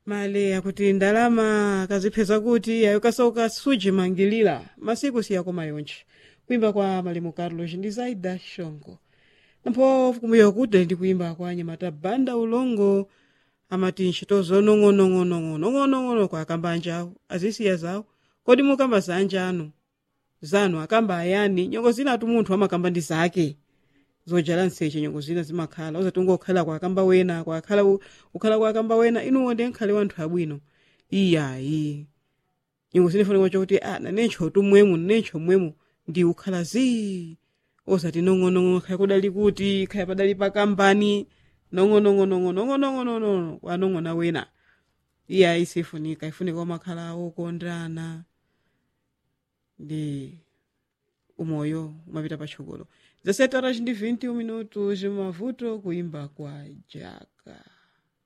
male akuti ndalama kazipeza kuti ayo kasauka sujimangilira masiku siyakoma yonche kuimba kwa malemu carlos ndi zaida shongo nampho kumbuyo kuti ndi kuimba kwa nyamata banda ulongo amati ntchitozo nong'onong'onong'onong'onong'ono kwa akamba anjawo azisiya zawo kodi mukamba za anjanu zanu akamba ayani nyongo zinatu munthu amakamba ndi zake zojala nseche nyongo zina zimakhala uzati ungokhala kwa akamba wena kwakhala ukhala kwa akamba wena inuwo ndi nkhale wanthu abwino iyayi nyongo zinifanira chokuti a nanencho tumwemu nanencho mwemu ndi ukhala zii osati nong'onong'ono khaya kudali kuti khaya padali pakambani nong'onong'onong'onong'onong'ono kwanong'ona wena iyayi sifunika ifunika umakhala okondana ndi umoyo umapita patsogolo zasete horas ndi 21 minutos mavuto kuimba kwa jaka